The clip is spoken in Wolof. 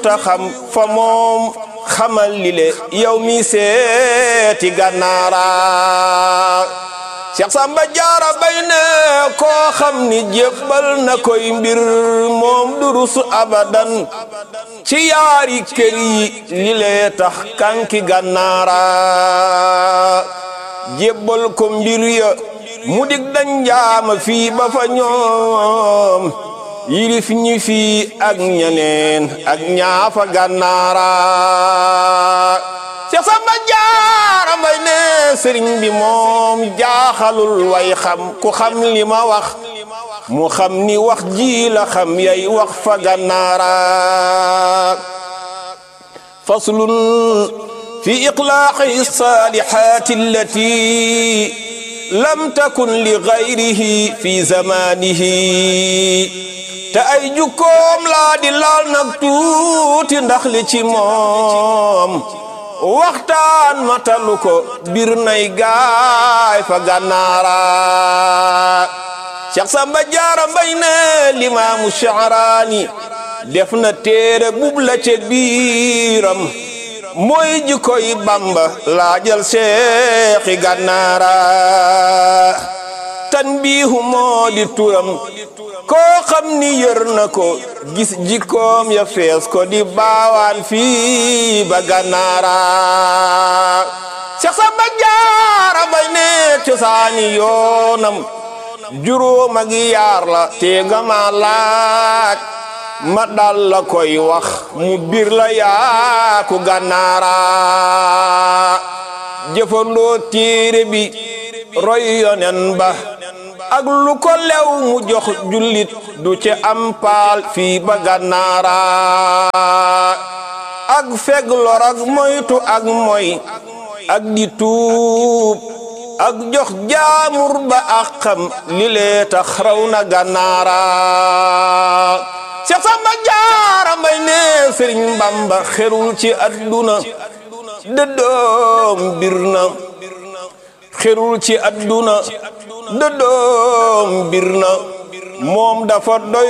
ta xam fa moom xamal li le yow mi seeti gànnaara Cheikh Samba Jaara Bay ne koo xam ni jébbal na koy mbir moom durus abadan ci yaari kër yi li lee tax kanki gànnaara jébbal ko mbir ya mu dig dañ jaama fii ba fa ñoom yilif ñi fii ak ñeneen ak ñaafa gànnaara Cheikh Samba Jaara Mbay ne sëriñ bi moom jaaxalul way xam ku xam li ma wax mu xam ni wax ji la xam yay wax fa gànnaara faslun fi iqlaaqi saalihaati allati lam takun li gayrihi fi zamanihi te ay jukkoom laa di laal nag tuuti ndax li ci moom waxtaan matalu ko bir nay gaay fa gànnaara Cheikh Samba Jaara Mbay ne limaamu Sha'raani def na téere bub la ca biiram mooy jikkoy Bamba laajal seexi gànnaara tanbiihu moo di turam koo xam ni yër na ko gis jikkoom ya fees ko di baawaan fii ba gànnaara Cheikh Samba Jaara Mbay ne cosaani yoonam juróom ak yaar la te nga ma laaj ma dal la koy wax mu bir la yaaku gànnaara jëfandoo téere bi roy yonen ba ak lu ko lew mu jox jullit du ci am paal fii ba gànnaara ak feg lor ak moytu ak moy ak di tuub ak jox jaamur ba ak xam li lee tax raw na gànnaara Cheikh Samba Jaara Mbay ne Sëriñ Bamba xerul ci adduna dëddoom bir na xerul ci adduna dëddoom bir na moom dafa doy